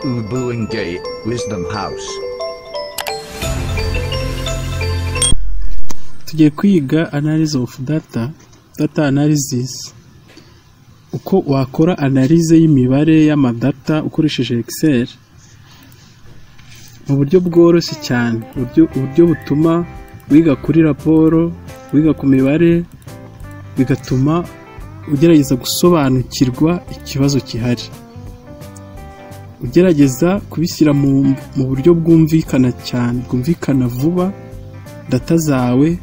Ubuenge Wisdom House. tugiye kwiga analysis of data data analysis uko wakora analyse y'imibare y'amadata ukoresheje excel mu buryo bworoshye cyane uburyo, uburyo butuma wiga kuri raporo wiga ku mibare bigatuma ugerageza gusobanukirwa ikibazo gihari ugerageza kubishyira mu, mu buryo bwumvikana cyane bwumvikana vuba data zawe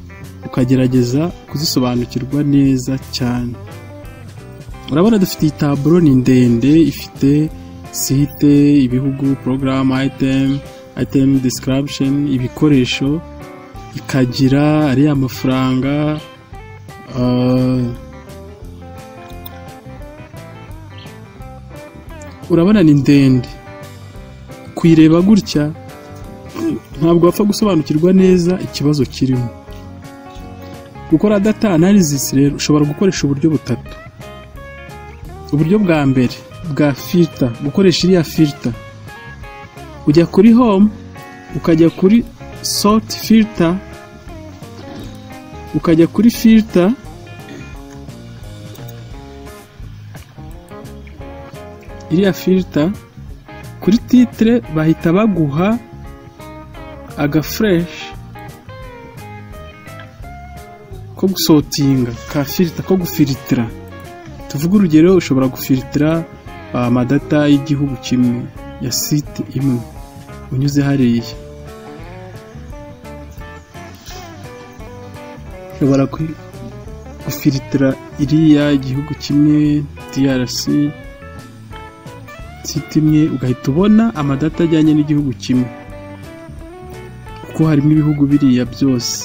ukagerageza kuzisobanukirwa neza cyane urabona dufite iyi taburo ni ndende ifite site ibihugu porogaramu ayitemu ayitemu disikarabisheni ibikoresho ikagira ariya mafaranga ah, urabona ni ndende kuyireba gutya ntabwo wapfa gusobanukirwa neza ikibazo kirimo gukora data analysis rero ushobora gukoresha uburyo butatu uburyo bwa mbere bwa filter gukoresha iriya filter ujya kuri home ukajya kuri sort filter ukajya kuri filter iriya filter kuri titre bahita baguha agafureshi ko gusotinga ka filita ko gufiritira tuvuge urugero ushobora gufiritira amadata y'igihugu kimwe ya site imwe unyuze hariya ushobora ku- gufiritira iriya igihugu kimwe DRC site imwe ugahita ubona amadata ajyanye n'igihugu kimwe kuko harimo ibihugu biriya byose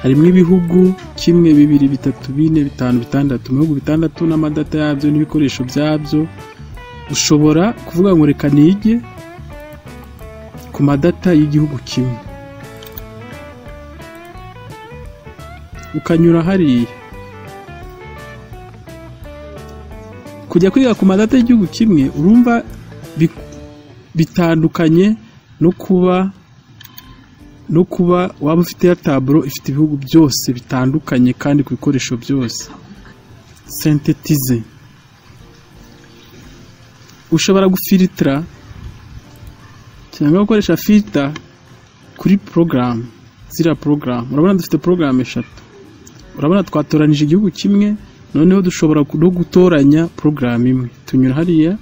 harimo ibihugu kimwe bibiri bitatu bine bitanu bitandatu mu bihugu bitandatu n'amadata yabyo n'ibikoresho byabyo ushobora kuvuga ngo reka nige ku madata y'igihugu kimwe ukanyura hariya kujya kwiga ku madata y'igihugu kimwe urumva bi- bitandukanye no kuba no kuba waba ufite ya taburo ifite ibihugu byose bitandukanye kandi ku bikoresho byose sentetize ushobora gufiritira cyangwa gukoresha filita kuri porogaramu ziriya porogaramu urabona dufite porogaramu eshatu urabona twatoranije igihugu kimwe noneho dushobora no gutoranya porogaramu imwe tunyura hariya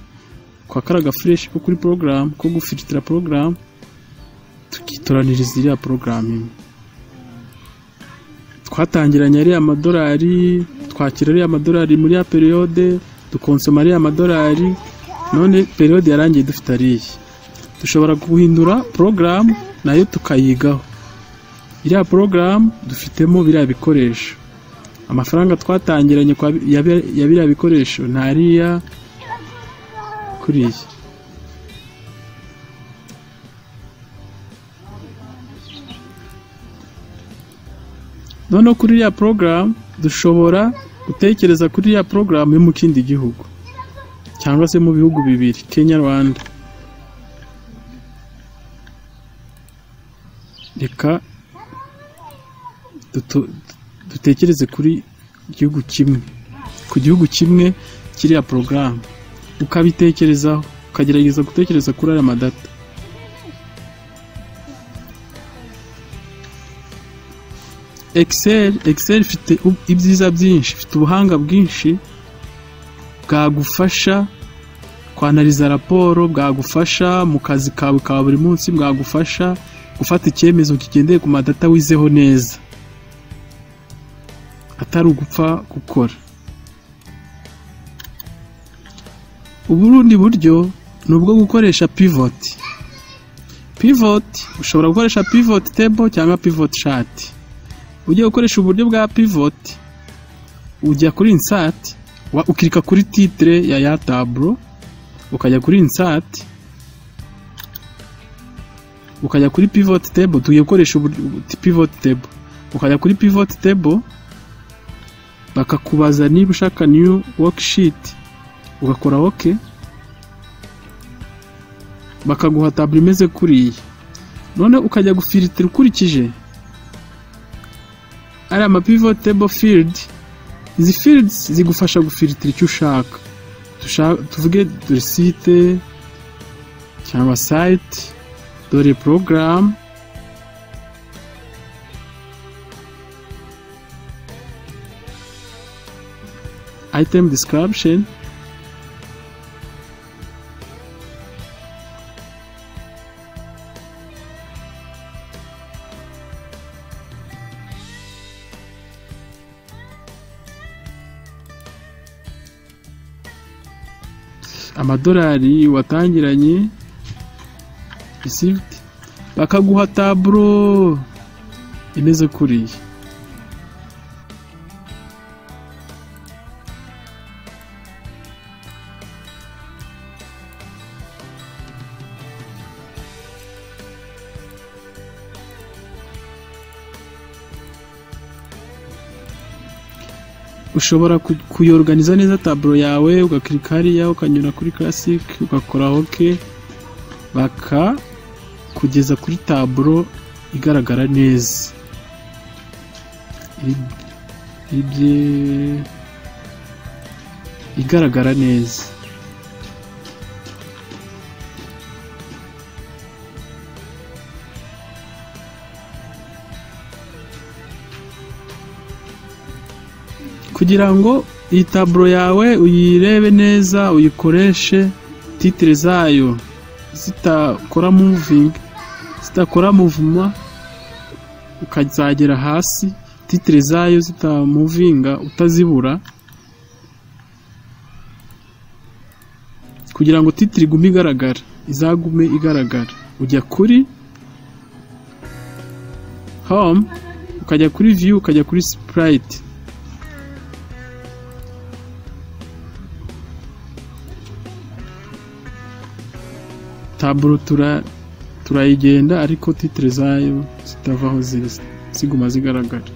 kwa karaga fureshi ko kuri porogaramu ko gufiritira porogaramu tukitoraniriza iriya porogaramu imwe twatangiranye ariya amadolari twakira ariya amadolari muri ya periyode dukonsoma ariya amadolari none periyode yarangiye dufite ariya dushobora guhindura porogaramu nayo tukayigaho iriya porogaramu dufitemo biriya bikoresho amafaranga twatangiranye kwa bi- ya bi- ya biriya bikoresho ni ariya kuriya noneho kuri iriya porogaramu dushobora gutekereza kuri iriya porogaramu yo mu kindi gihugu cyangwa se mu bihugu bibiri kenya rwanda reka duto- dutekereze kuri igihugu kimwe ku gihugu kimwe kiriya porogaramu ukabitekerezaho ukagerageza gutekereza kuri aya madata excel excel ifite u- ibyiza byinshi ifite ubuhanga bwinshi bwagufasha kwanariza raporo bwagufasha mu kazi kawe ka buri munsi bwagufasha gufata icyemezo kigendeye ku madata wizeho neza atari ugupfa gukora uburundi buryo ni ubwo gukoresha pivot pivot ushobora gukoresha pivot table cyangwa pivot chart ugiye gukoresha uburyo bwa pivot ujya kuri insert wa- ukirika kuri titre ya ya taburo ukajya kuri insert ukajya kuri pivot table tugiye gukoresha uburyo- pivot table ukajya kuri pivot table bakakubaza niba ushaka new worksheet ugakora ok bakaguha taburo imeze kuriya none ukajya gufiritira ukurikije ari amapivo table field izi fields zigufasha gufiritira icyo ushaka Tusha- tuvuge dore site cyangwa site dore porogaramu item description amadolari watangiranye risivudi bakaguha taburo imeze kuriya ushobora ku- kuyorganiza neza taburo yawe ugakirika hariya ukanyura kuri classic ugakora ok baka kugeza kuri taburo igaragara neza Ib- ibye- igaragara neza kugira ngo iyi taburo yawe uyirebe neza uyikoreshe titire zayo zitakora muvingi zitakora muvuma ukazagera hasi titire zayo zitamuvinga utazibura kugira ngo titire igume igaragara izagume igaragara ujya kuri home ukajya kuri view ukajya kuri sprite taburo tura turayigenda ariko titire zayo zitava aho ziri ziguma zigaragara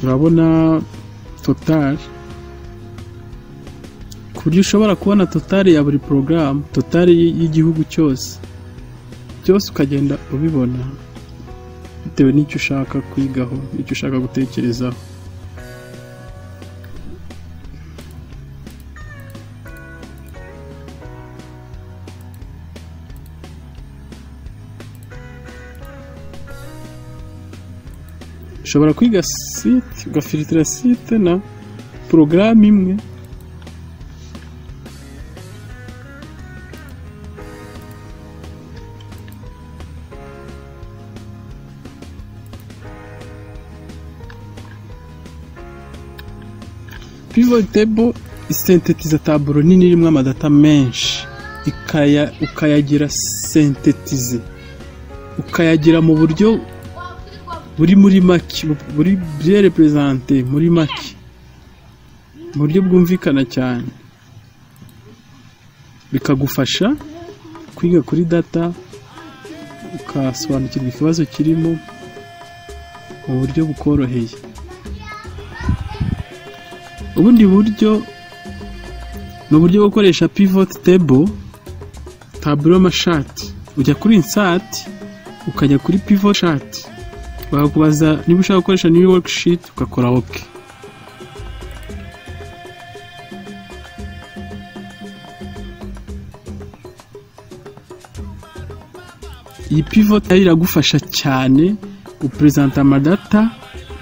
urabona total ku buryo ushobora kubona total ya buri porogaramu total y'igihugu cyose byose ukagenda ubibona bitewe n'icyo ushaka kwigaho icyo ushaka gutekerezaho ushobora kwiga site ugafiritira site na porogaramu imwe pivot table isentetiza taburo nini irimo amadata menshi ikaya ukayagira sentetize ukayagira mu buryo buri muri make bu- buri bien represente muri make mu buryo bwumvikana cyane bikagufasha kwiga kuri data ukasobanukirwa ikibazo kirimo mu buryo bukoroheye ubundi buryo ni uburyo bwo gukoresha pivot table taburo y'amashati ujya kuri insati ukajya kuri pivot chat bakakubaza niba ushaka gukoresha new worksheet ugakora ok iyi pivot rero iragufasha cyane gupresenta amadata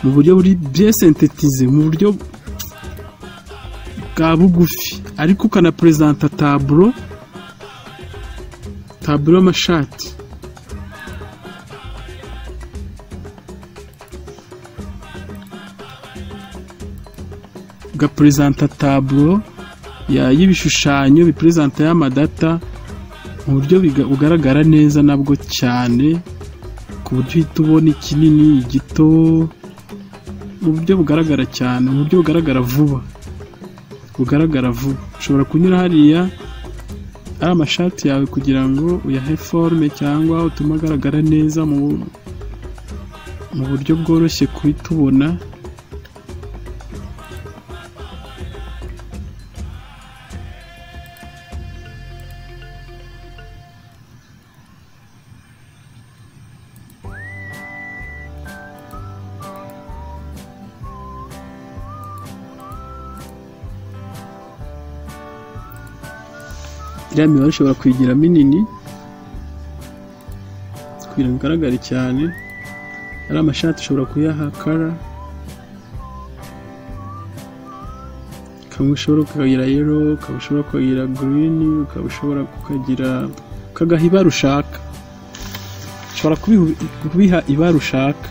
mu buryo buri bien synthétisé mu buryo bwa bugufi ariko ukanaperezanta taburo taburo y'amashati ugaperezanta taburo ya- y'ibishushanyo biperezanta y'amadata mu buryo biga- bugaragara neza nabwo cyane ku buryo uhita ubona ikinini igito mu buryo bugaragara cyane mu buryo bugaragara vuba bugaragara vuba ushobora kunyura hariya ari amashati yawe kugira ngo uyahe forume cyangwa utume agaragara neza mu mu buryo bworoshye kuri tubona iriya mibare ushobora kuyigira minini kugira ngo igaragare cyane ari amashati ushobora kuyaha kara kamwe ushobora kukagira yero ukaba ushobora kukagira girini ukaba ushobora kukagira ukagaha ibara ushaka ushobora kubiha- kubiha ibara ushaka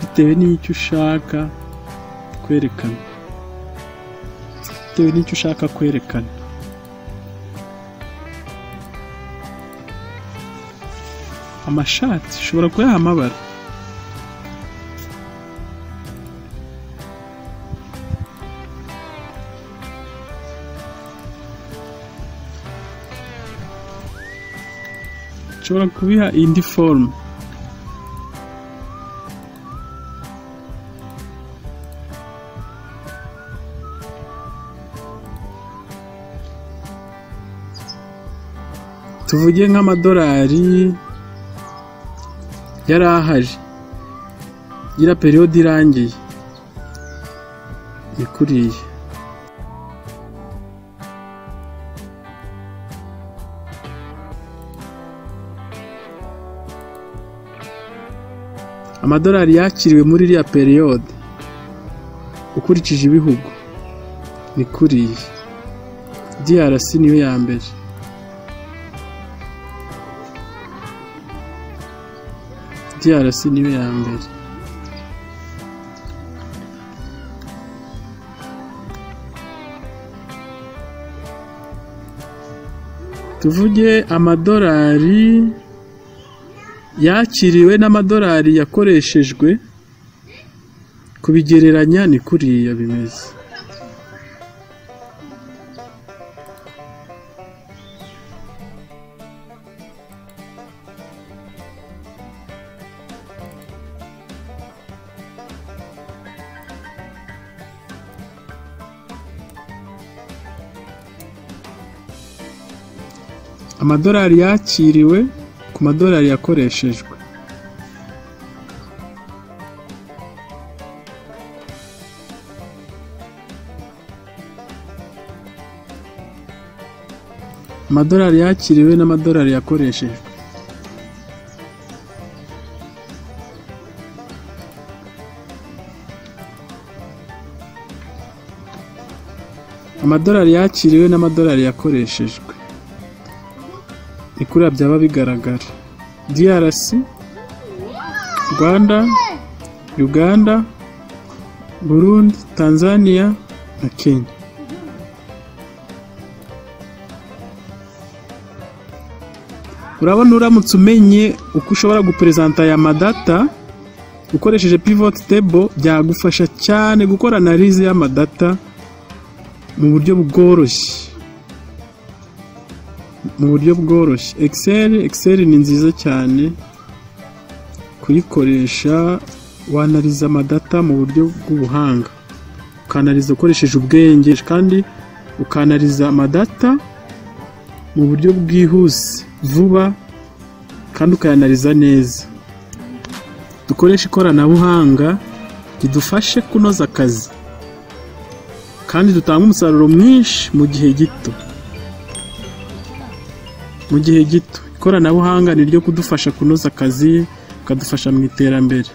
bitewe n'icyo ushaka kwerekana bitewe n'icyo ushaka kwerekana amashati ushobora kuyaha amabara ushobora kubiha indi forume tuvuge nk'amadolari yari ahari gira periyode irangiye ikuriye amadolari yakiriwe muri iriya periyode ukurikije ibihugu ni kuriya DRC niyo ya mbere DRC niyo ya mbere tuvuge amadolari yakiriwe n'amadolari yakoreshejwe kubigereranya ni kuriya bimeze amadolari yakiriwe ku madolari yakoreshejwe amadolari yakiriwe n'amadolari yakoreshejwe amadolari yakiriwe n'amadolari yakoreshejwe ni kuriya byaba bigaragara DRC Rwanda Uganda Burundi Tanzania na Kenya urabona uramutse umenye uko ushobora guperezanta aya madata ukoresheje pivot table byagufasha cyane gukora analize y'amadata mu buryo bworoshye mu buryo bworoshye excel excel ni nziza cyane kuyikoresha wanariza amadata mu buryo bw'ubuhanga ukanariza ukoresheje ubwenge kandi ukanariza amadata mu buryo bwihuse vuba kandi ukayanariza neza dukoreshe ikoranabuhanga ridufashe kunoza akazi kandi dutanga umusaruro mwinshi mu gihe gito mu gihe gito ikoranabuhanga ni ryo kudufasha kunoza akazi bikadufasha mu iterambere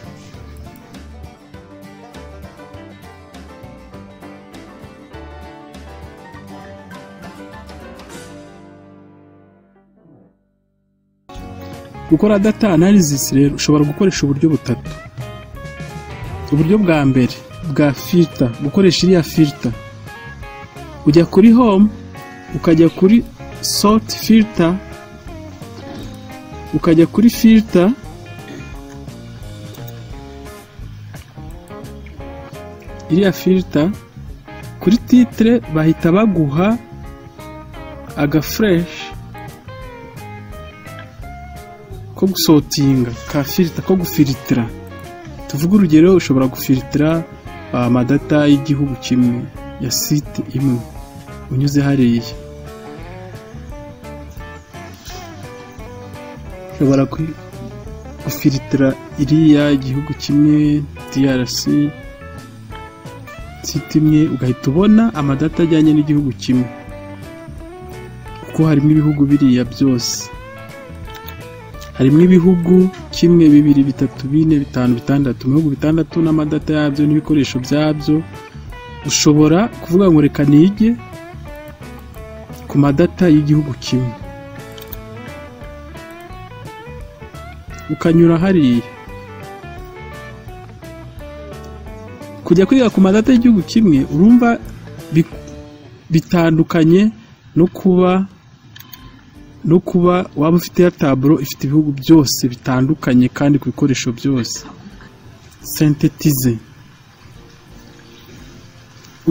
gukora data analysis rero ushobora gukoresha uburyo butatu uburyo bwa mbere bwa filter gukoresha iriya filter ujya kuri home ukajya kuri sort filter ukajya kuri filter iriya filter kuri titre bahita baguha aga fresh ko gusotinga ka filita ko gufiritira tuvuge urugero ushobora gufiritira amadata y'igihugu kimwe ya site imwe unyuze hariya ushobora ku- gufiritira iriya igihugu kimwe DRC site imwe ugahita ubona amadata ajyanye n'igihugu kimwe kuko harimo ibihugu biriya byose harimo ibihugu kimwe bibiri bitatu bine bitanu bitandatu mu bihugu bitandatu n'amadata yabyo n'ibikoresho byabyo ushobora kuvuga ngo reka nige ku madata y'igihugu kimwe ukanyura hariya kujya kwiga ku madata y'igihugu kimwe urumva bi- bitandukanye no kuba no kuba waba ufite ya taburo ifite ibihugu byose bitandukanye kandi ku bikoresho byose sentetize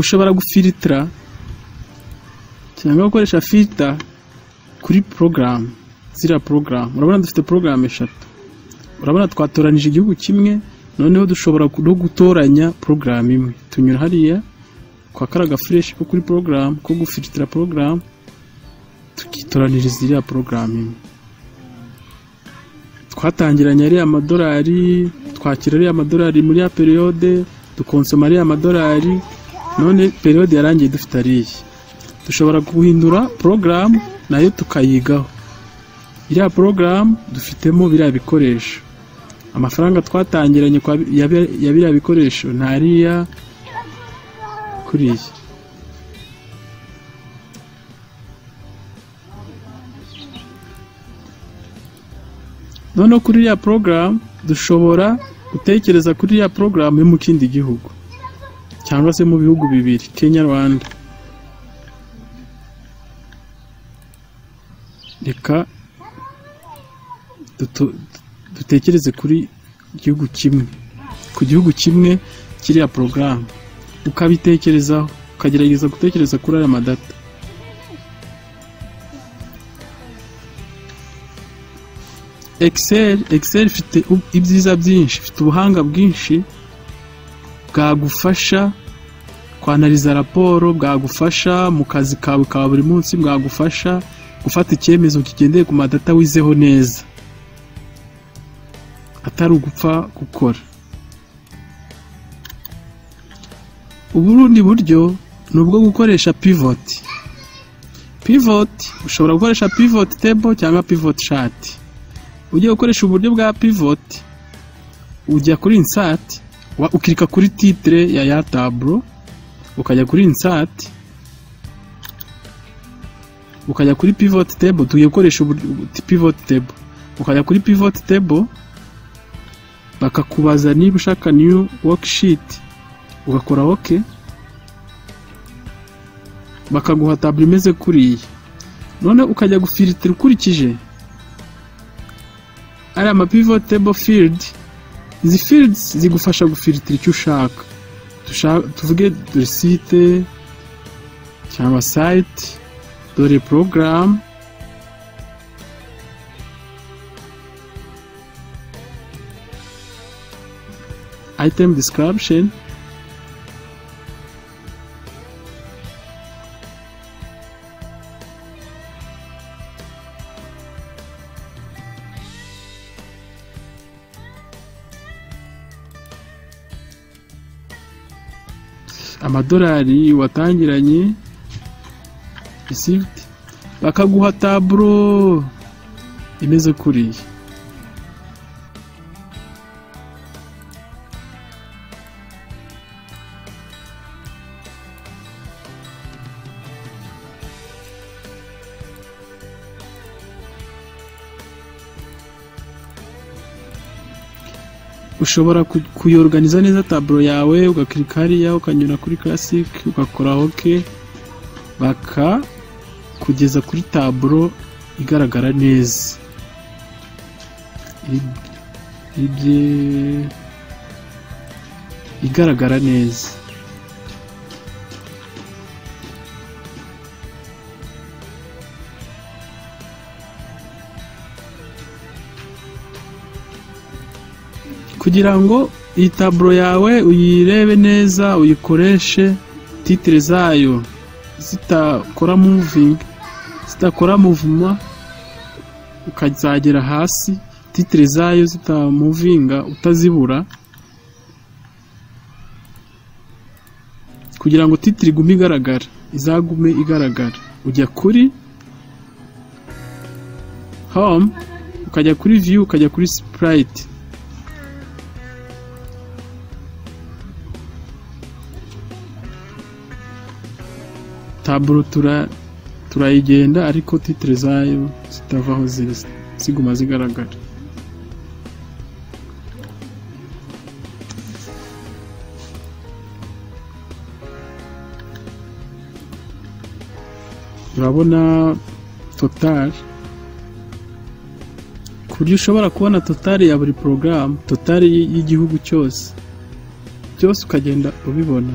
ushobora gufiritira cyangwa gukoresha filita kuri porogaramu ziriya porogaramu urabona dufite porogaramu eshatu urabona twatoranije igihugu kimwe noneho dushobora ku- no gutoranya porogaramu imwe tunyura hariya kwa karaga fureshi ko kuri porogaramu ko gufiritira porogaramu tukitoraniriza iriya porogaramu imwe twatangiranye ariya amadolari twakira ariya amadolari muri ya periyode dukonsoma ariya amadolari none periyode yarangiye dufite ariya dushobora guhindura porogaramu nayo tukayigaho iriya porogaramu dufitemo biriya bikoresho amafaranga twatangiranye kwa bi- ya bi- ya biriya bikoresho ni ariya kuriya noneho kuri iriya porogaramu dushobora gutekereza kuri iriya porogaramu yo mu kindi gihugu cyangwa se mu bihugu bibiri kenya rwanda reka duto- dutekereze kuri igihugu kimwe ku gihugu kimwe kiriya porogaramu ukabitekerezaho ukagerageza gutekereza kuri aya madata excel excel ifite u- ibyiza byinshi ifite ubuhanga bwinshi bwagufasha kwanariza raporo bwagufasha mu kazi kawe ka buri munsi bwagufasha gufata icyemezo kigendeye ku madata wizeho neza atari ugupfa gukora uburundi buryo ni ubwo gukoresha pivot pivot ushobora gukoresha pivot table cyangwa pivot chart ugiye gukoresha uburyo bwa pivot ujya kuri insert wa- ukirika kuri titre ya ya tableau ukajya kuri insert ukajya kuri pivot table tugiye gukoresha uburyo pivot table ukajya kuri pivot table bakakubaza niba ushaka new worksheet ugakora ok bakaguha taburo imeze kuriya none ukajya gufiritira ukurikije ariya mapivot table field izi fields zigufasha gufiritira icyo ushaka Tusha- tuvuge dore site cyangwa site dore porogaramu item description amadolari watangiranye receipt bakaguha taburo imeze kuriya ushobora ku- kuyorganiza neza taburo yawe ugakirika hariya ukanyura kuri classic ugakora ok baka kugeza kuri taburo igaragara neza Ib- ibye- igaragara neza kugira ngo iyi taburo yawe uyirebe neza uyikoreshe titire zayo zitakora muvingi zitakora muvuma ukazagera hasi titire zayo zitamuvinga utazibura kugira ngo titire igume igaragara izagume igaragara ujya kuri home ukajya kuri view ukajya kuri sprite taburo tura- turayigenda ariko titire zayo zitava aho ziri ziguma zigaragara urabona totari ku buryo ushobora kubona totari ya buri porogaramu totari y- y'igihugu cyose byose ukagenda ubibona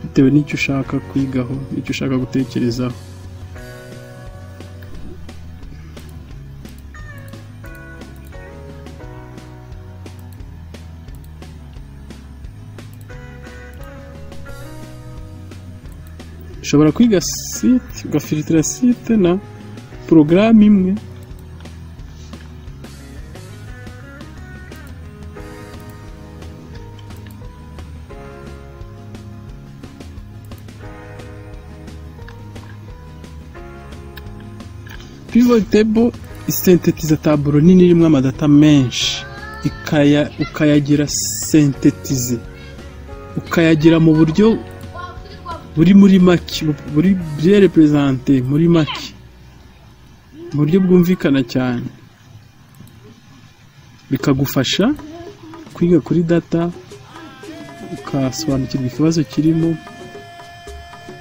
bitewe n'icyo ushaka kwigaho n'icyo ushaka gutekerezaho ushobora kwiga site ugafilitira site na porogaramu imwe pivot table isentetiza taburo nini irimo amadata menshi ikaya ukayagira sentetize ukayagira mu buryo buri muri make bu- buri bien represente muri make mu buryo bwumvikana cyane bikagufasha kwiga kuri data ukasobanukirwa ikibazo kirimo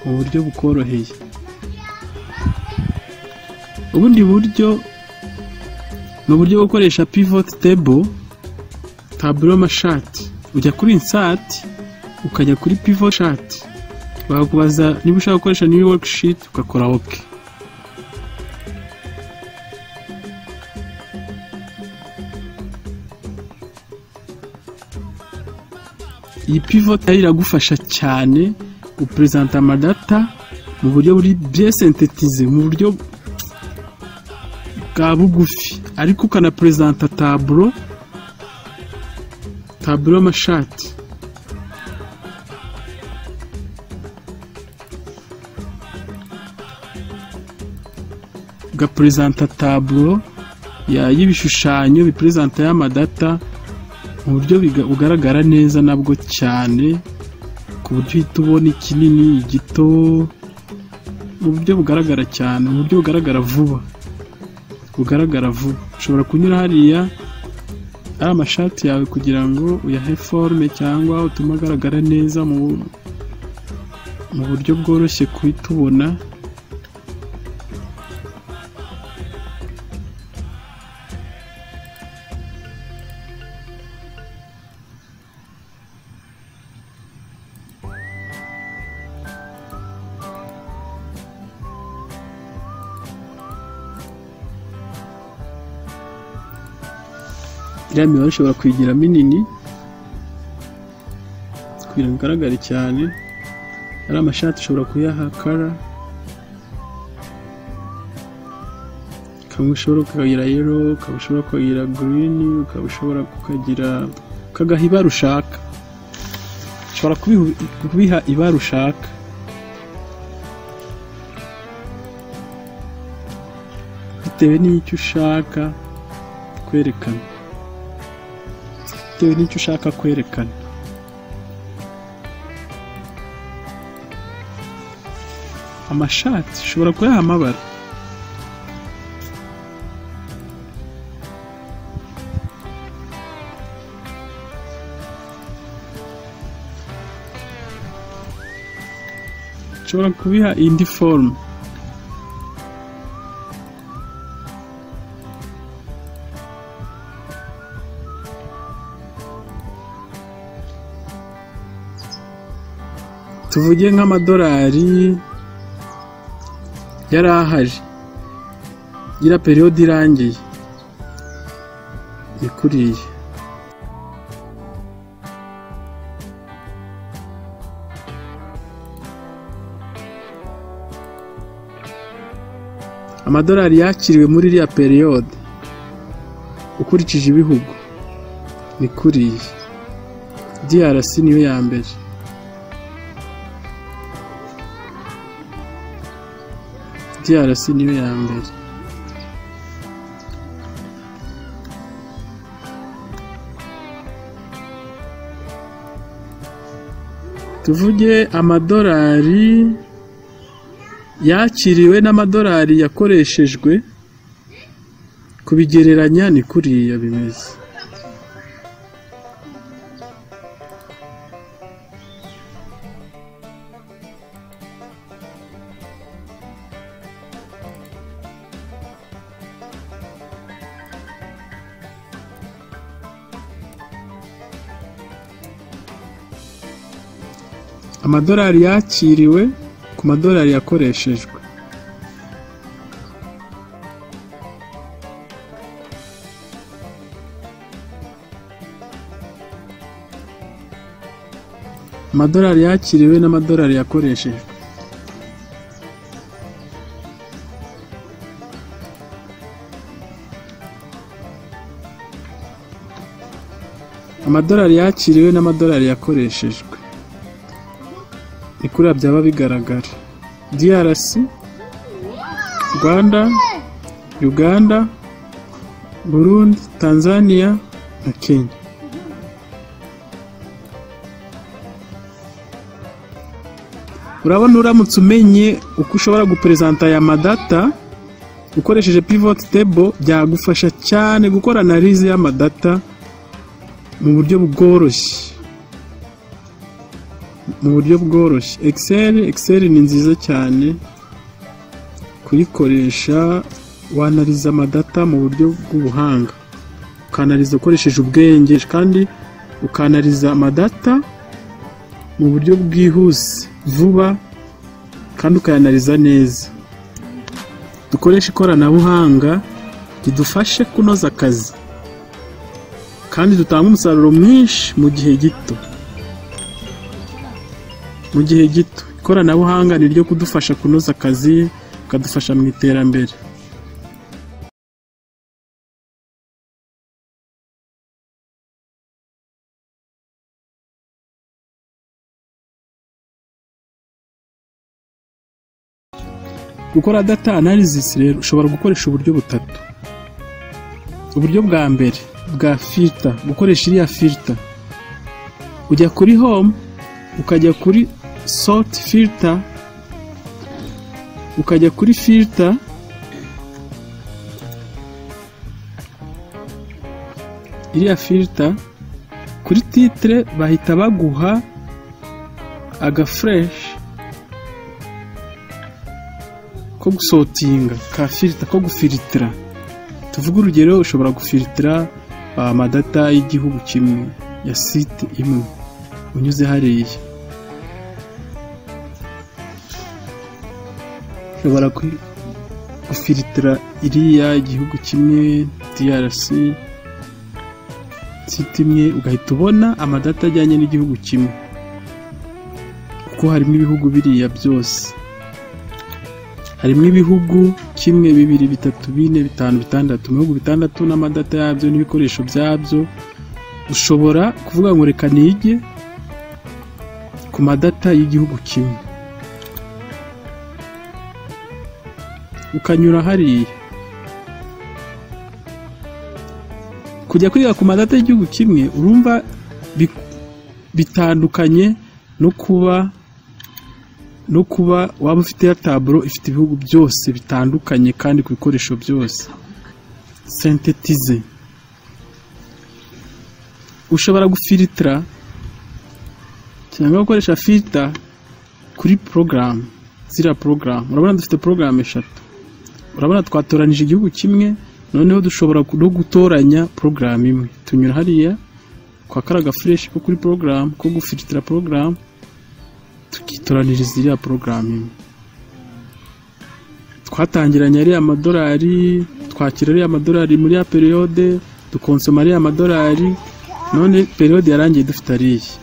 mu buryo bukoroheye ubundi buryo ni uburyo bwo gukoresha pivot table taburo mashati ujya kuri insert ukajya kuri pivot chart bakakubaza niba ushaka gukoresha new worksheet ugakora ok iyi pivot rero iragufasha cyane gupresenta amadata mu buryo buri bien synthétisé mu buryo bwa bugufi ariko ukanaperezanta taburo taburo y'amashati ugaperezanta taburo ya- y'ibishushanyo biperezanta y'amadata mu buryo biga- bugaragara neza nabwo cyane ku buryo uhita ubona ikinini igito mu buryo bugaragara cyane mu buryo bugaragara vuba bugaragara vuba ushobora kunyura hariya ari amashati yawe kugira ngo uyahe forume cyangwa utume agaragara neza mu mu buryo bworoshye kuhita ubona iriya mibare ushobora kuyigira minini kugira ngo igaragare cyane ari amashati ushobora kuyaha kara kamwe ushobora kukagira yero ukaba ushobora kukagira girini ukaba ushobora kukagira ukagaha ibara ushaka ushobora kubihu- kubiha ibara ushaka bitewe n'icyo ushaka kwerekana bitewe n'icyo ushaka kwerekana amashati ushobora kuyaha amabara ushobora kubiha indi forume tuvuge nk'amadolari yari ahaje gira periyode irangiye ikuriye amadolari yakiriwe muri iriya periyode ukurikije ibihugu ni kuriya DRC niyo ya mbere DRC niyo ya mbere tuvuge amadolari yakiriwe n'amadolari yakoreshejwe kubigereranya ni kuriya bimeze amadolari yakiriwe ku madolari yakoreshejwe amadolari yakiriwe n'amadolari yakoreshejwe amadolari yakiriwe n'amadolari yakoreshejwe ni kuriya byaba bigaragara DRC Rwanda Uganda Burundi Tanzania na Kenya urabona uramutse umenye uko ushobora guperezanta aya madata ukoresheje pivot table byagufasha cyane gukora analize y'amadata mu buryo bworoshye mu buryo bworoshye Excel Excel ni nziza cyane kuyikoresha wanariza amadata mu buryo bw'ubuhanga ukanariza ukoresheje ubwenge kandi ukanariza amadata mu buryo bwihuse vuba kandi ukayanariza neza dukoreshe ikoranabuhanga ridufashe kunoza akazi kandi dutanga umusaruro mwinshi mu gihe gito mu gihe gito ikoranabuhanga ni ryo kudufasha kunoza akazi bikadufasha mu iterambere gukora data analysis rero ushobora gukoresha uburyo butatu uburyo bwa mbere bwa filter gukoresha iriya filter ujya kuri home ukajya kuri sort filter ukajya kuri filter iriya filter kuri titre bahita baguha aga fresh ko gusotinga ka filter ko gufilitira tuvuge urugero ushobora gufilitira amadata y'igihugu kimwe ya site imwe unyuze hariya ushobora gufilitira iriya igihugu kimwe DRC site imwe ugahita ubona amadata ajyanye n'igihugu kimwe kuko harimo ibihugu biriya byose harimo ibihugu kimwe bibiri bitatu bine bitanu bitandatu mu bihugu bitandatu n'amadata yabyo n'ibikoresho byabyo ushobora kuvuga ngo reka nige ku madata y'igihugu kimwe ukanyura hariya kujya kwiga ku madata y'igihugu kimwe urumva bitandukanye no kuba no kuba waba ufite ya taburo ifite ibihugu byose bitandukanye kandi ku bikoresho byose sentetize ushobora gufilitira cyangwa gukoresha filita kuri porogaramu ziriya porogaramu urabona dufite porogaramu eshatu urabona twatoranije igihugu kimwe noneho dushobora no gutoranya porogaramu imwe tunyura hariya kwa karaga fureshi ko kuri porogaramu ko gufilitira porogaramu tukitoraniriza iriya porogaramu imwe twatangiranye ariya amadolari twakira ariya amadolari muri ya periyode dukonsoma ariya amadolari none periyode yarangiye dufite ariya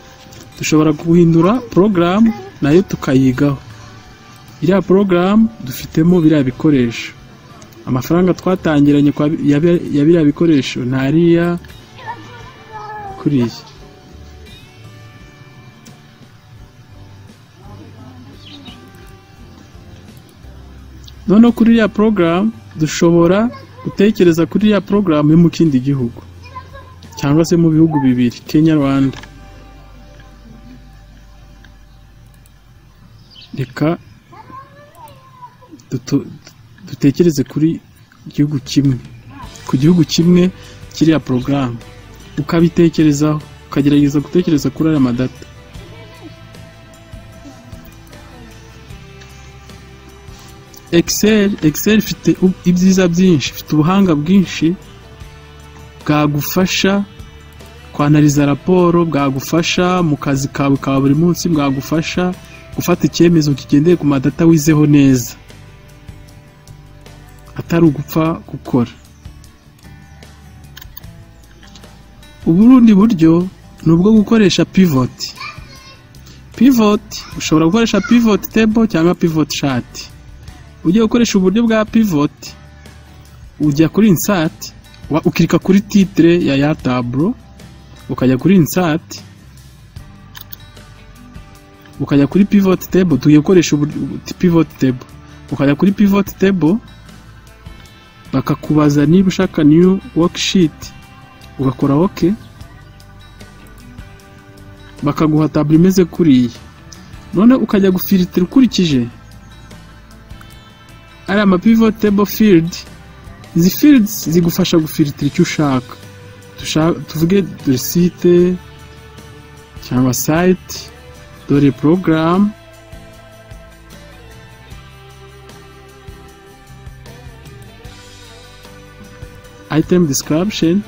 dushobora guhindura porogaramu nayo tukayigaho iriya porogaramu dufitemo biriya bikoresho amafaranga twatangiranye kwa bi- ya bi- ya biriya bikoresho ntariya kuriya noneho kuri iriya porogaramu dushobora gutekereza kuri iriya porogaramu yo mu kindi gihugu cyangwa se mu bihugu bibiri kenya rwanda reka duto- dutekereze kuri igihugu kimwe ku gihugu kimwe kiriya porogaramu ukabitekerezaho ukagerageza gutekereza kuri aya madata excel excel ifite u- ibyiza byinshi ifite ubuhanga bwinshi bwagufasha kwanariza raporo bwagufasha mu kazi kawe ka buri munsi bwagufasha gufata icyemezo kigendeye ku madata wizeho neza atari ugupfa gukora uburundi buryo ni ubwo gukoresha pivot pivot ushobora gukoresha pivot table cyangwa pivot chart ugiye gukoresha uburyo bwa pivot ujya kuri insert wa- ukirika kuri titre ya ya tablo ukajya kuri insert ukajya kuri pivot table tugiye gukoresha uburyo pivot table ukajya kuri pivot table bakakubaza niba ushaka new worksheet ugakora ok bakaguha taburo imeze kuriya none ukajya gufiritira ukurikije ariya mapivot table field izi fields zigufasha gufiritira icyo ushaka Tusha- tuvuge dore site cyangwa site dore porogaramu item description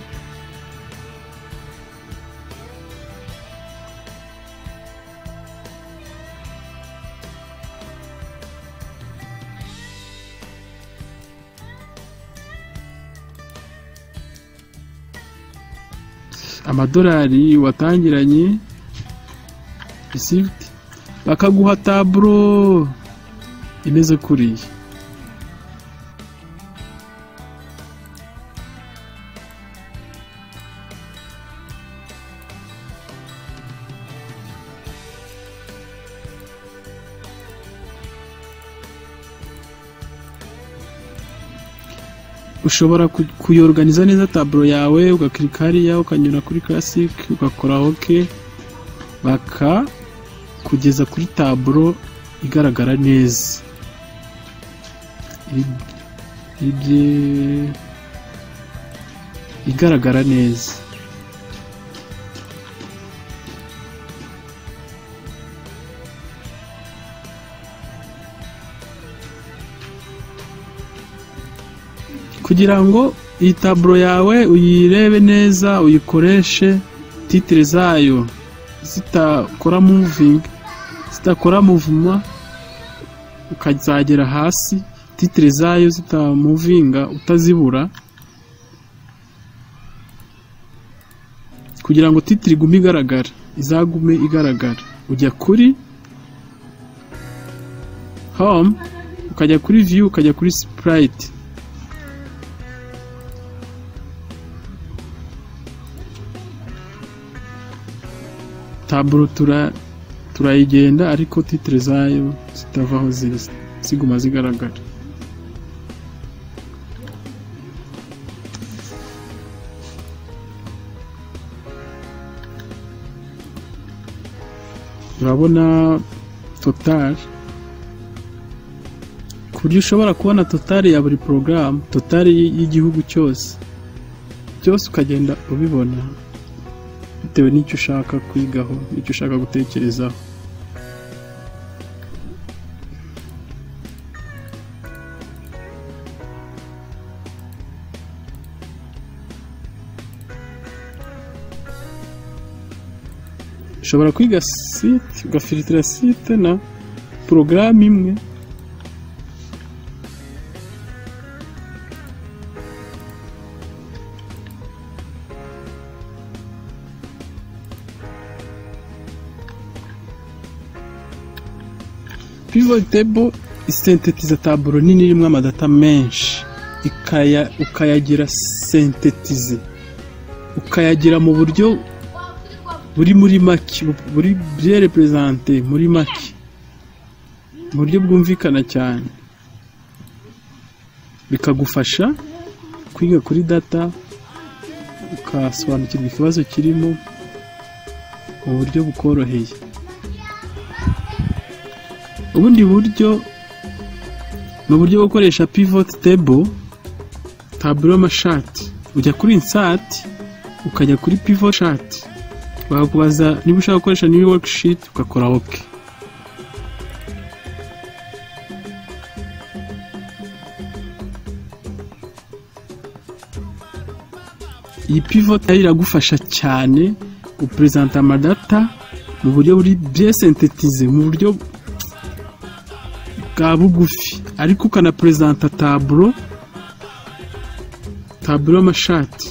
amadolari watangiranye receipt bakaguha taburo imeze kuriya ushobora ku- kuyorganiza neza taburo yawe ugakirika hariya ukanyura kuri classic ugakora ok baka kugeza kuri taburo igaragara neza Ib- ibye- igaragara neza kugira ngo iyi taburo yawe uyirebe neza uyikoreshe titire zayo zitakora muvingi zitakora muvuma ukazagera hasi titire zayo zitamuvinga utazibura kugira ngo titire igume igaragara izagume igaragara ujya kuri home ukajya kuri view ukajya kuri sprite taburo tura turayigenda ariko titire zayo zitava aho ziri ziguma zigaragara urabona total ku buryo ushobora kubona total ya buri porogaramu total y'igihugu cyose byose ukagenda ubibona bitewe n'icyo ushaka kwigaho n'icyo ushaka gutekerezaho ushobora kwiga site ugafiritira site na porogaramu imwe pivot table isinthetiza taburo nini irimo amadata menshi ikaya ukayagira sentetize ukayagira mu buryo buri muri make bu- buri byere perezante muri make mu buryo bwumvikana cyane bikagufasha kwiga kuri data ukasobanukirwa ikibazo kirimo mu buryo bukoroheye ubundi buryo ni uburyo bwo gukoresha pivot table taburo y'amashati ujya kuri insati ukajya kuri pivot chat bakubaza niba ushaka gukoresha new worksheet ugakora ok iyi pivot rero iragufasha cyane guperezanta amadata mu buryo buri byesentetize mu buryo bwa bugufi ariko ukanaperezanta taburo taburo y'amashati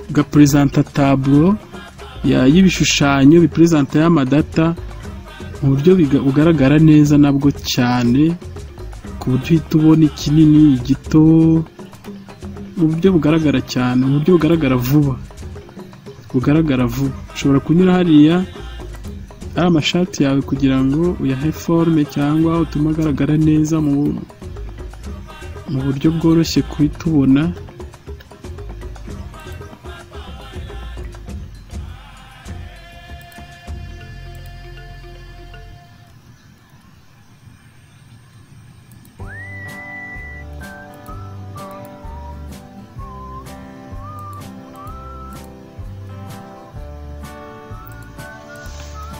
ugaperezanta taburo ya- y'ibishushanyo biperezanta y'amadata mu buryo biga- bugaragara neza nabwo cyane ku buryo uhita ubona ikinini igito mu buryo bugaragara cyane mu buryo bugaragara vuba bugaragara vuba ushobora kunyura hariya ari amashati yawe kugira ngo uyahe forume cyangwa utume agaragara neza mu mu buryo bworoshye kuhita ubona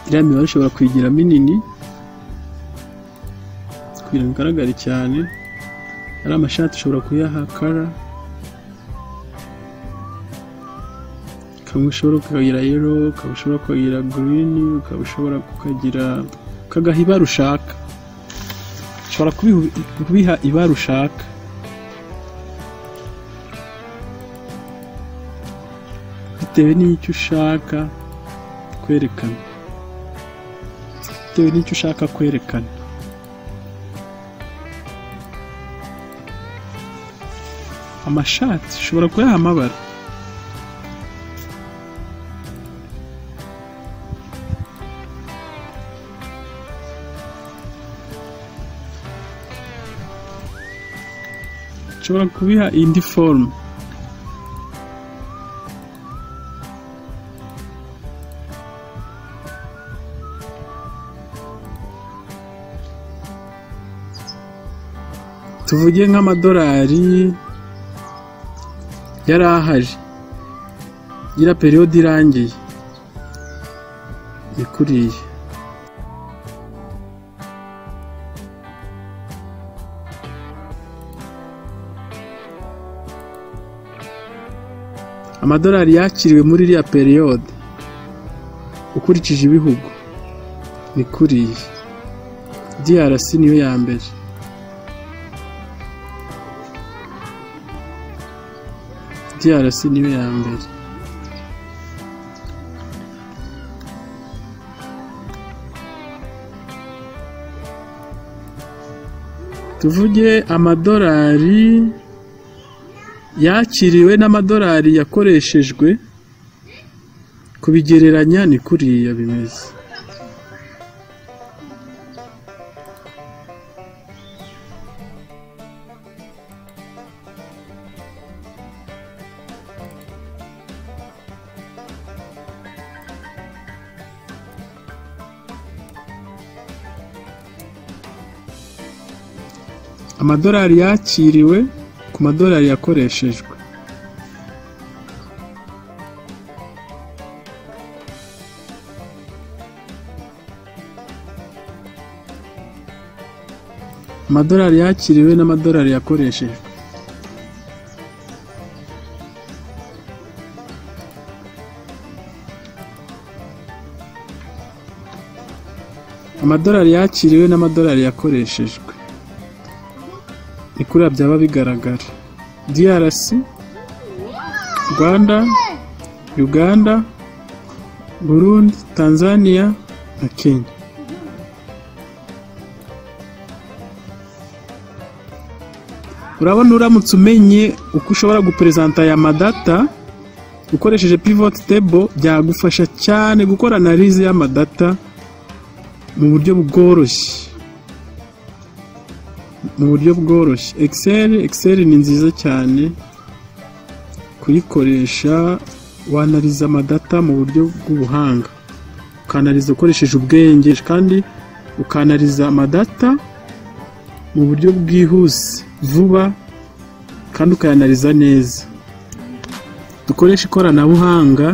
iriya mibare ushobora kuyigira minini kugira ngo igaragare cyane ari amashati ushobora kuyaha kara kamwe ushobora kukagira yero ukaba ushobora kukagira girini ukaba ushobora kukagira ukagaha ibara ushaka ushobora kubihu- kubiha ibara ushaka bitewe n'icyo ushaka kwerekana bitewe n'icyo ushaka kwerekana amashati ushobora kuyaha amabara ushobora kubiha indi forume tuvuge nk'amadolari yari ahari gira periyode irangiye ikuriye amadolari yakiriwe muri iriya periyode ukurikije ibihugu ni kuriya DRC niyo ya mbere DRC niyo ya mbere tuvuge amadolari yakiriwe n'amadolari yakoreshejwe kubigereranya ni kuriya bimeze amadolari yakiriwe ku madolari yakoreshejwe amadolari yakiriwe n'amadolari yakoreshejwe amadolari yakiriwe n'amadolari yakoreshejwe ni kuriya byaba bigaragara DRC Rwanda Uganda Burundi Tanzania na kenya urabona uramutse umenye uko ushobora guperezanta aya madata ukoresheje pivot table byagufasha cyane gukora analize y'amadata mu buryo bworoshye mu buryo bworoshye excel excel ni nziza cyane kuyikoresha wanaliza amadata mu buryo bw'ubuhanga ukanaliza ukoresheje ubwenge kandi ukanaliza amadata mu buryo bwihuse vuba kandi ukayanaliza neza dukoreshe ikoranabuhanga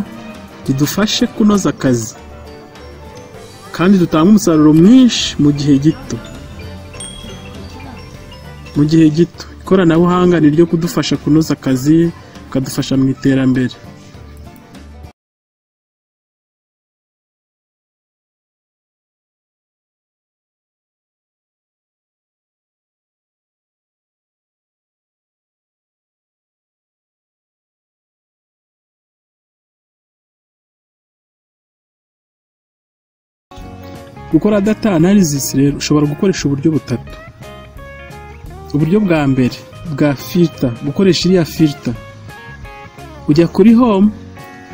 ridufashe kunoza akazi kandi dutanga umusaruro mwinshi mu gihe gito mu gihe gito ikoranabuhanga ni ryo kudufasha kunoza akazi ukadufasha mu iterambere gukora data analysis rero ushobora gukoresha uburyo butatu uburyo bwa mbere bwa filter gukoresha iriya filter ujya kuri home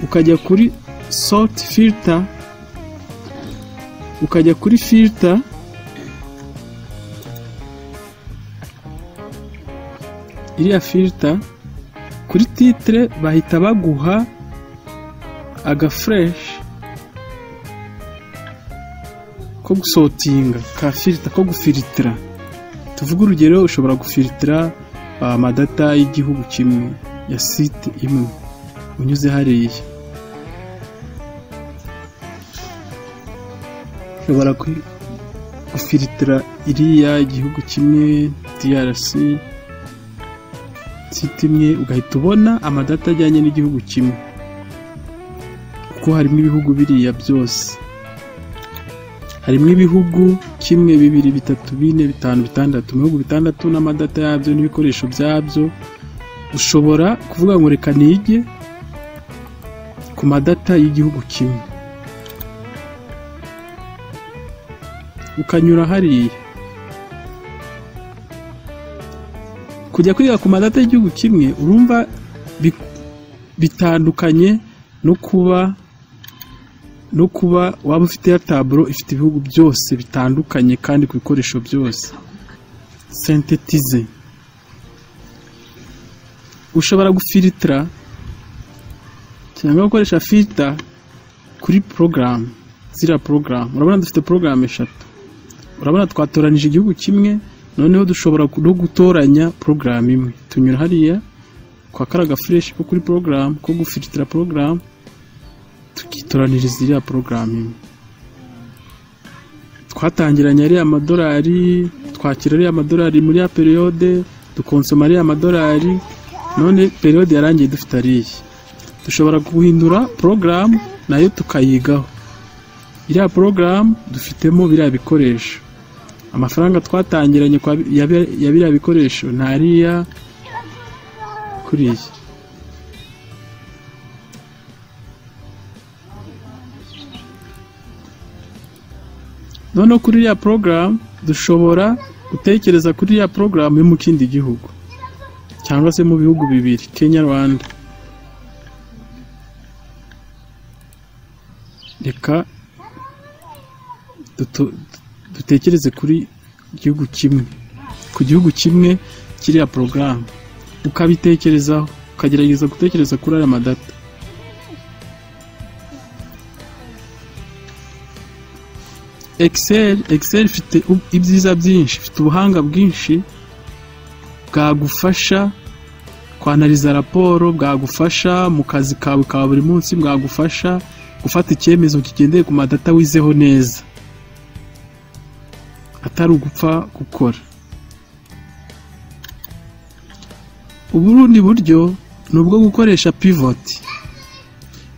ukajya kuri sort filter ukajya kuri filter iriya filter kuri titre bahita baguha aga fresh ko gusotinga ka filita ko gufilitira tuvuge urugero ushobora gufilitira amadata y'igihugu kimwe ya site imwe unyuze hariya ushobora ku- gufilitira iriya igihugu kimwe DRC site imwe ugahita ubona amadata ajyanye n'igihugu kimwe kuko harimo ibihugu biriya byose harimo ibihugu kimwe bibiri bitatu bine bitanu bitandatu mu bihugu bitandatu n'amadata yabyo n'ibikoresho byabyo ushobora kuvuga ngo reka nige ku madata y'igihugu kimwe ukanyura hariya kujya kwiga ku madata y'igihugu kimwe urumva bi- bitandukanye no kuba no kuba waba ufite ya taburo ifite ibihugu byose bitandukanye kandi ku bikoresho byose sentetize ushobora gufilitira cyangwa gukoresha filita kuri porogaramu ziriya porogaramu urabona dufite porogaramu eshatu urabona twatoranije igihugu kimwe noneho dushobora no gutoranya porogaramu imwe tunyura hariya kwa karaga fureshi ko kuri porogaramu ko gufilitira porogaramu tukitoraniriza iriya porogaramu imwe twatangiranye ariya amadolari twakira ariya amadolari muri ya periyode dukonsoma ariya amadolari none periyode yarangiye dufite ariya dushobora guhindura porogaramu nayo tukayigaho iriya porogaramu dufitemo biriya bikoresho amafaranga twatangiranye kwa bi- ya bi- ya biriya bikoresho ni ariya kuri iyi noneho kuri iriya porogaramu dushobora gutekereza kuri iriya porogaramu yo mu kindi gihugu cyangwa se mu bihugu bibiri kenya rwanda reka duto- dutekereze kuri igihugu kimwe ku gihugu kimwe kiriya porogaramu ukabitekerezaho ukagerageza gutekereza kuri aya madata excel excel ifite u- ibyiza byinshi ifite ubuhanga bwinshi bwagufasha kwanariza raporo bwagufasha mu kazi kawe ka buri munsi bwagufasha gufata icyemezo kigendeye ku madata wizeho neza atari ugupfa gukora uburundi buryo ni ubwo gukoresha pivot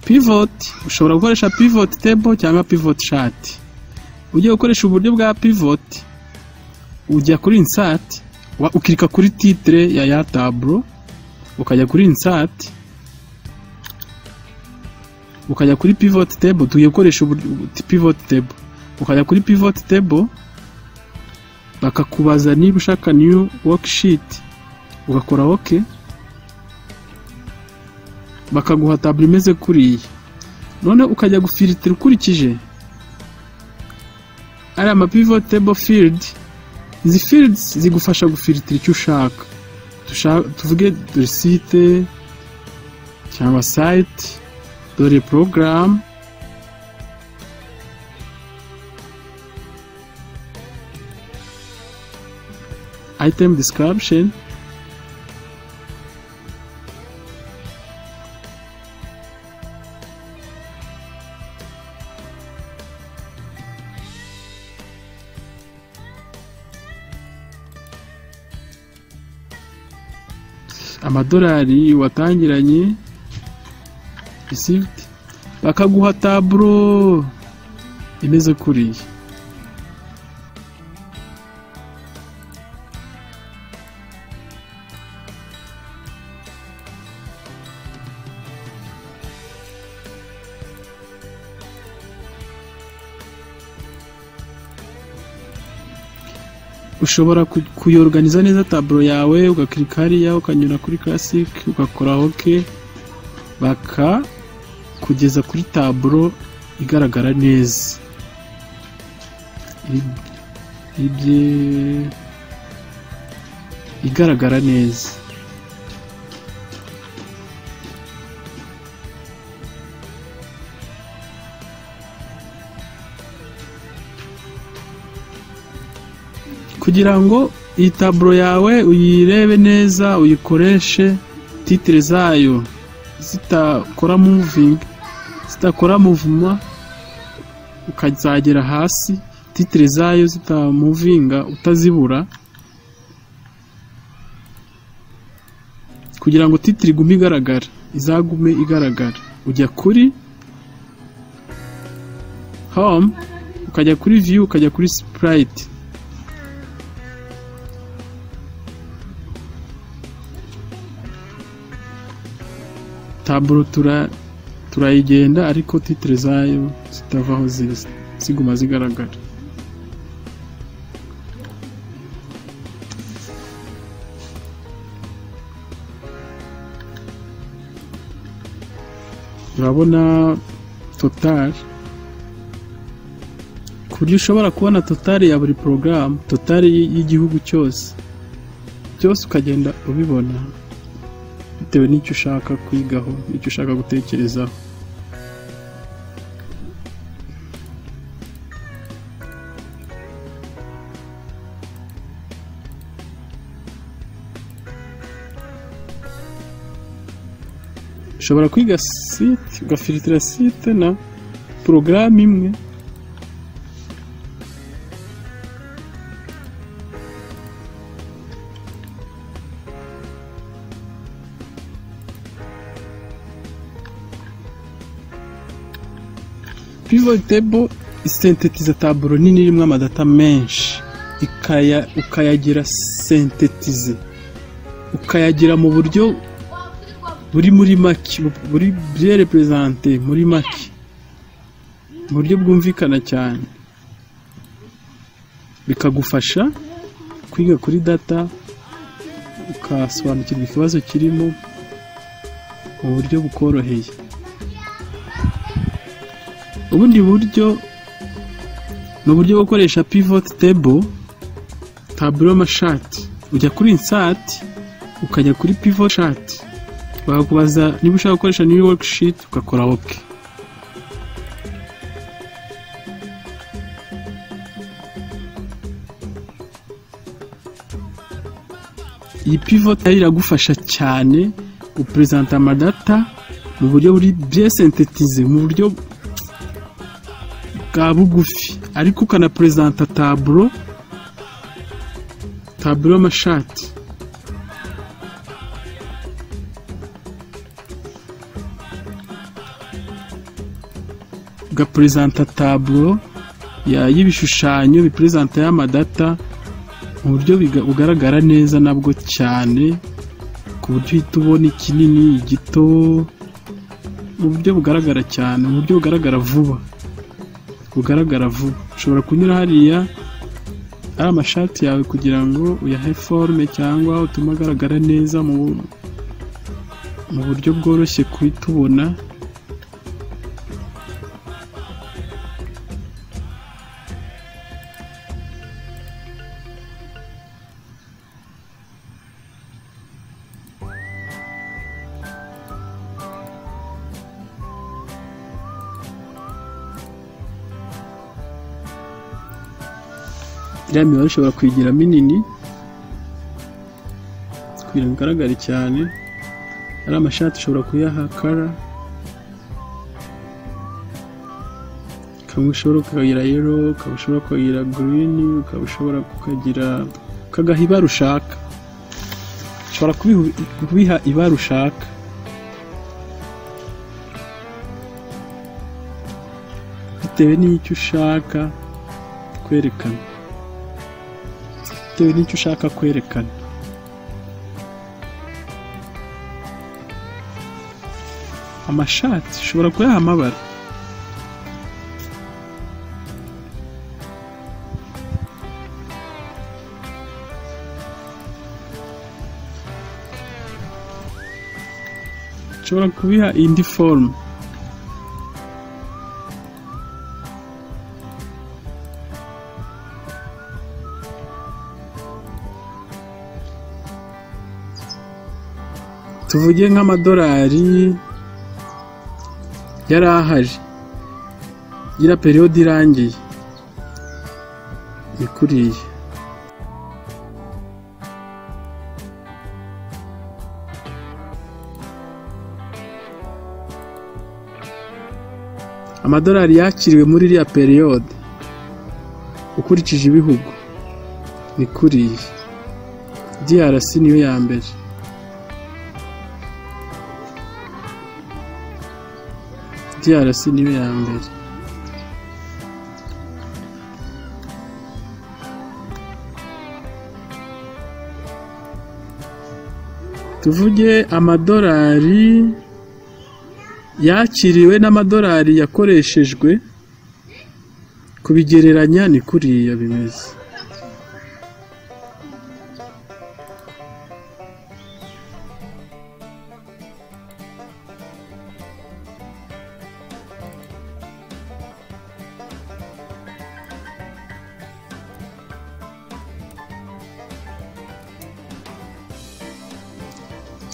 pivot ushobora gukoresha pivot table cyangwa pivot chart ugiye gukoresha uburyo bwa pivot ujya kuri insert wa- ukirika kuri titre ya ya taburo ukajya kuri insert ukajya kuri pivot table tugiye gukoresha uburyo- pivot table ukajya kuri pivot table bakakubaza niba ushaka new worksheet ugakora ok bakaguha taburo imeze kuriya none ukajya gufiritira ukurikije ariya ma pivot table field izi fields zigufasha gufiritira icyo ushaka Tusha- tuvuge dore site cyangwa site dore porogaramu item description amadolari watangiranye received bakaguha taburo imeze kuriya ushobora ku- kuyorganiza neza taburo yawe ugakirika hariya ukanyura kuri classic ugakora ok baka kugeza kuri taburo igaragara neza Iri- ibye- igaragara neza kugira ngo iyi taburo yawe uyirebe neza uyikoreshe titire zayo zitakora muvingi zitakora muvuma ukazagera hasi titire zayo zitamuvinga utazibura kugira ngo titire igume igaragara izagume igaragara ujya kuri home ukajya kuri view ukajya kuri sprite taburo tura turayigenda ariko titire zayo zitava aho ziri ziguma zigaragara urabona total ku buryo ushobora kubona total ya buri porogaramu total y'igihugu cyose byose ukagenda ubibona bitewe n'icyo ushaka kwigaho n'icyo ushaka gutekerezaho ushobora kwiga site ugafiritira site na porogaramu imwe pivot table isentetiza taburo nini irimo amadata menshi ikaya ukayagira sentetize ukayagira mu buryo buri muri make bu- buri bien represente muri make mu buryo bwumvikana cyane bikagufasha kwiga kuri data ukasobanukirwa ikibazo kirimo mu buryo bukoroheye ubundi buryo ni uburyo bwo gukoresha pivot table taburo y'amashati ujya kuri insert ukajya kuri pivot chart bakakubaza niba ushaka gukoresha new worksheet ugakora ok iyi pivot nayo iragufasha cyane gupresenta amadata mu buryo buri bien synthétisé mu buryo bwa bugufi ariko ukanaperezanta taburo taburo y'amashati ugaperezanta taburo ya- y'ibishushanyo biperezanta y'amadata mu buryo biga- bugaragara neza nabwo cyane ku buryo uhita ubona ikinini igito mu buryo bugaragara cyane mu buryo bugaragara vuba rugaragara vuba ushobora kunyura hariya ari amashati yawe kugira ngo uyahe forume cyangwa utume agaragara neza mu mu buryo bworoshye kuitubona iriya mibare ushobora kuyigira minini kugira ngo igaragare cyane ari amashati ushobora kuyaha kara ukaba ushobora kukagira yero ukaba ushobora kukagira girini ukaba ushobora kukagira ukagaha ibara ushaka ushobora kubihu- kubiha ibara ushaka bitewe n'icyo ushaka kwerekana bitewe n'icyo ushaka kwerekana amashati ushobora kuyaha amabara ushobora kubiha indi forume tuvuge nk'amadolari yari ahaje gira periyode irangiye ikuriye amadolari yakiriwe muri iriya periyode ukurikije ibihugu ni kuriye DRC niyo ya mbere DRC niyo ya mbere tuvuge amadolari yakiriwe n'amadolari yakoreshejwe kubigereranya ni kuriya bimeze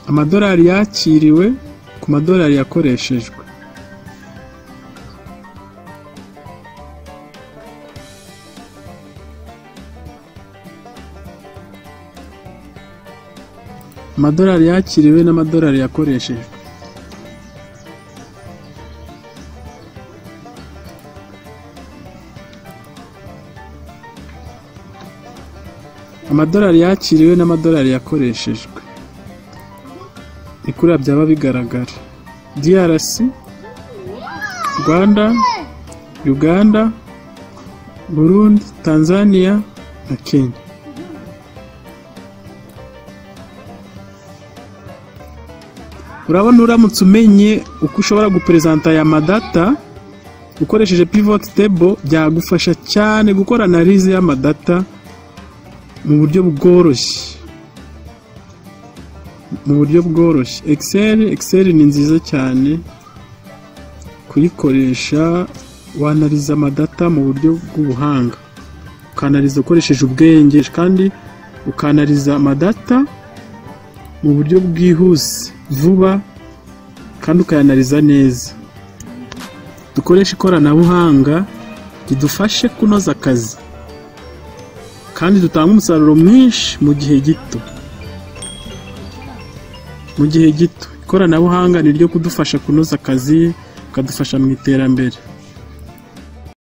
amadolari yakiriwe ku madolari yakoreshejwe amadolari yakiriwe n'amadolari yakoreshejwe amadolari yakiriwe n'amadolari yakoreshejwe ni kuriya byaba bigaragara DRC Rwanda Uganda Burundi Tanzania na Kenya urabona uramutse umenye uko ushobora guperezanta aya madata ukoresheje pivot table byagufasha cyane gukora analize y'amadata mu buryo bworoshye mu buryo bworoshye Excel Excel ni nziza cyane kuyikoresha wanariza amadata mu buryo bw'ubuhanga ukanariza ukoresheje ubwenge kandi ukanariza amadata mu buryo bwihuse vuba kandi ukayanariza neza dukoreshe ikoranabuhanga ridufashe kunoza akazi kandi dutanga umusaruro mwinshi mu gihe gito mu gihe gito ikoranabuhanga ni ryo kudufasha kunoza akazi bikadufasha mu iterambere